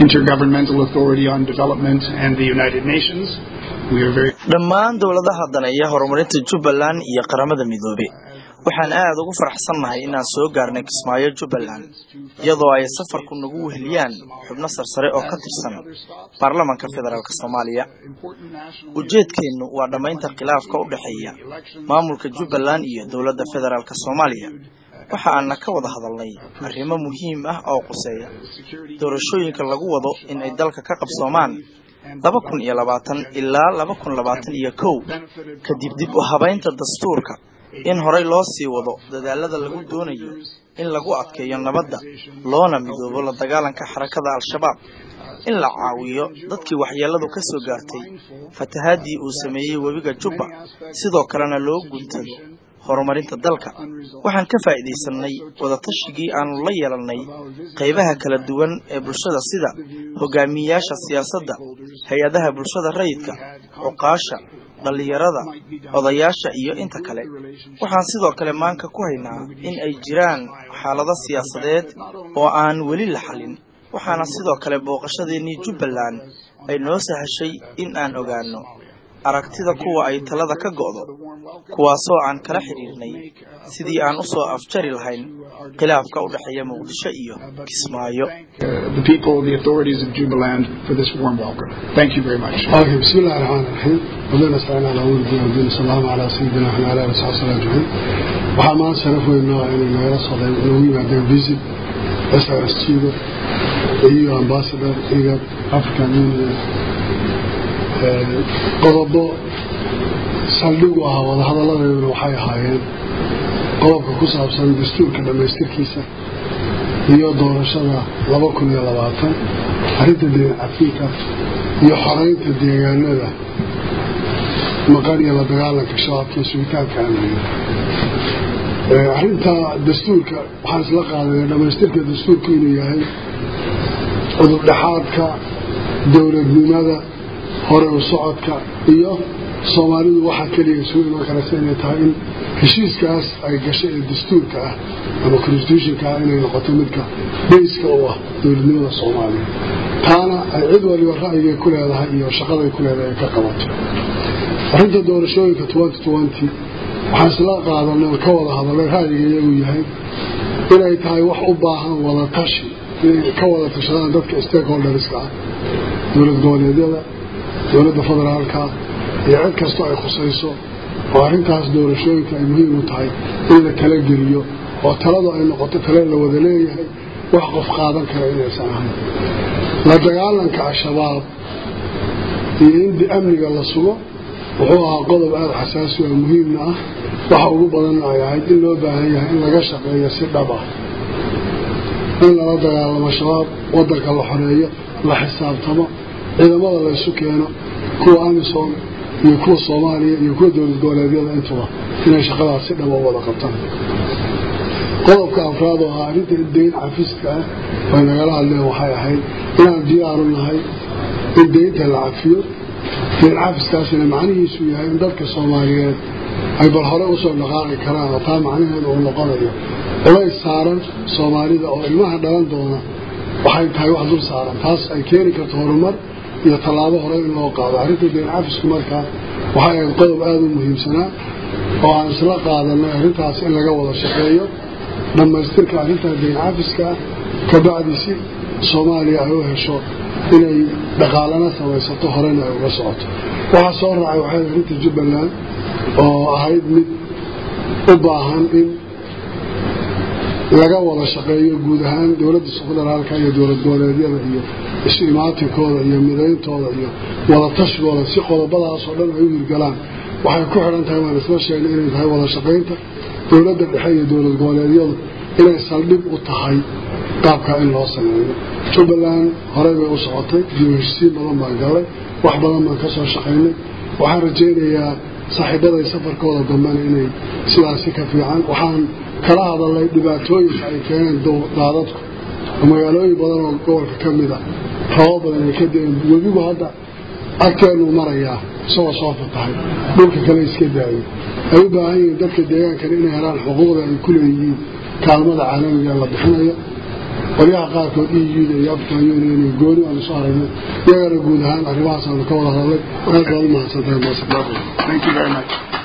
Intergovernmental Authority on Development and the United Nations. We are very dhammaan dowladaha daneeya horumarinta jubbaland iyo qaramada midoobe waxaan aad ugu faraxsannahay inaan soo gaarnay kismaayo jubbaland iyadoo ay safarku nagu weheliyaan xubno sarsare oo ka tirsan baarlamanka federaalk soomaaliya ujeedkeennu waa dhammaynta khilaafka u dhexeeya maamulka jubbaland iyo dowladda federaalk soomaaliya waxa aana ka wada hadalnay arrimo muhiim ah oo quseeya doorashooyinka lagu wado in ay dalka ka qabsoomaan laba kun iyo labaatan ilaa laba kun labaatan iyo kow kadib dib u habaynta dastuurka in horey loo sii wado dadaalada lagu doonayo in lagu adkeeyo nabadda loona midoobo la dagaalanka xarakada al-shabaab in la caawiyo dadkii waxyeelladu ka soo gaartay fatahaadii uu sameeyey webiga jubba sidoo kalena loo guntado horumarinta dalka waxaan ka faa'iidaysanay wadatashyigii aanu la yeelannay qaybaha kala duwan ee bulshada sida hogaamiyeyaasha siyaasadda hay-adaha bulshada rayidka cuqaasha dhallinyarada odayaasha iyo inta kale waxaan sidoo kale maanka ku haynaa in ay jiraan xaalado siyaasadeed oo aan weli la xallin waxaana sidoo kale booqashadeennii jubbaland ay noo sahashay in aan ogaanno aragtida kuwa ay talada ka go'do kuwaasoo aan kala xidhiirnay sidii aan u soo afjari lahayn khilaafka u dhexeeya muqdisho iyo kismaayo the people, the authorities of Jubaland for this warm welcome. Thank you very much. Okay, بسم الله الرحمن الرحيم وبين استعنا على أول الدين والدين السلام على سيدنا وعلى آله وصحبه وسلم أجمعين waxaa maanta sharaf weyn noo ah inay nagala socdeen inuu yimaadeen visit SRS Chigo iyo ambassador iyo African Union qodobo saldhig u ahaa wadahadalladeeduna waxay ahaayeen qodobka ku saabsan dastuurka dhammaystirkiisa iyo doorashada laba kun iyo labaatan arrinta deen afrika iyo xoreynta deegaanada maqan iyo la dagaalanka shabaabka iyo sugitaanka amniga arrinta dastuurka waxaan isla qaadanay dhammaystirka dastuurka inuu yahay cudurdhexaadka dowladnimada hore u socodka iyo soomaalidu waxaa keliya isugu iman karaysa inay tahay in heshiiskaas ay gashay ee dastuurka ah ama constitutionka ah inay noqoto midka bayska u ah dowladnimada soomaaliya taana ay cid waliba ra'yigay ku leedahay iyo shaqaday ku leedahay ay ka qabato arrinta doorashooyinka twenty twenty waxaan isla qaadanay oo ka wada hadalay ra'yiga iyagu yahay inay tahay wax u baahan wada tashi inay ka wada tashadaan dadka stakeholderska ah dowlad goboleedyada dowladda federaalka iyo cid kastoo ay khusayso oo arrintaas doorashooyinka ay muhiim u tahay in la tala geliyo oo taladu ay noqoto tale la wada leeyahay wax qof qaadan kara inaysan ahayn la dagaalanka al-shabaab iyo in amniga la sugo wuxuu ahaa qodob aada xasaasi oo muhiimna ah waxa ugu badanna ay ahayd in loo baahan yahay in laga shaqeeyo si dhab ah in lala dagaalamo shabaab wadanka la xoreeyo la xisaabtamo ciidamada laysu keeno kuwa amisom iyo kuwa soomaaliya iyo kuwa dowlad goboleedyada intuba inay shaqadaas si dhaba u wada qabtaan qodobka afraad oo ahaa arrinta deyn cafiska ah way nagala hadleen waxay ahayd inaan diyaaru nahay in deynta la cafiyo deyn cafiskaasina macnihiisu yahay in dadka soomaaliyeed ay bal hore usoo dhaqaaqi karaan oo taa macnaheedu uu noqonayo culays saaran soomaalida oo ilmaha dhalan doona waxay tahay wax dul saaran taas ay keeni karto horumar iyo tallaabo hore in loo qaado arrinta deyn cafisku markaa waxay ahayd qodob aada u muhiimsanaa oo aan isla qaadanay arrintaas in laga wada shaqeeyo dhammaystirka arrintaa deyn cafiska ah kabacdi si soomaaliya ay u hesho inay dhaqaalana samaysato horena ay uga socoto waxaa soo raacay waxay arrinta jubbaland oo ahayd mid u baahan in laga wada shaqeeyo guud ahaan dowladda federaalka iyo dowlad goboleedyada iyo isu imaatinkooda iyo midayntooda iyo wadatashigoda si qodobadaasoo dhan ay u hirgalaan waxay ku xidhan tahay waan isla sheegnay inay tahay wada shaqaynta dowladda dhexe iyo dowlad goboleedyadu inay saldhig u tahay qaabkaa in loo sameeyo jubbaland horey bay u socotay dibu heshisiin badan baan gallay wax badan baan ka soo shaqaynay waxaan rajaynayaa saaxiibaday safarkooda dambena inay sidaasi ka fiican waxaan kala hadalnay dhibaatooyinka ay keeneen daadadku oo magaalooyin badan oo gobolka ka mid a rabo badan ay ka deen webigu hadda agteenuu marayaa isagoo soo fatahay dhulka kale iska daayay ay u baahan yihiin dadka deegaankana inay helaan xuquuqda ay ku leeyihiin kaalmada caalamiga la bixinayo qolyaha qaarkood euda iyo african union iyo gooni aanu soo aragnay iyagana guud ahaan arrimahaas aanu ka wada hadlay aad baad u mahadsantahay Thank you very much.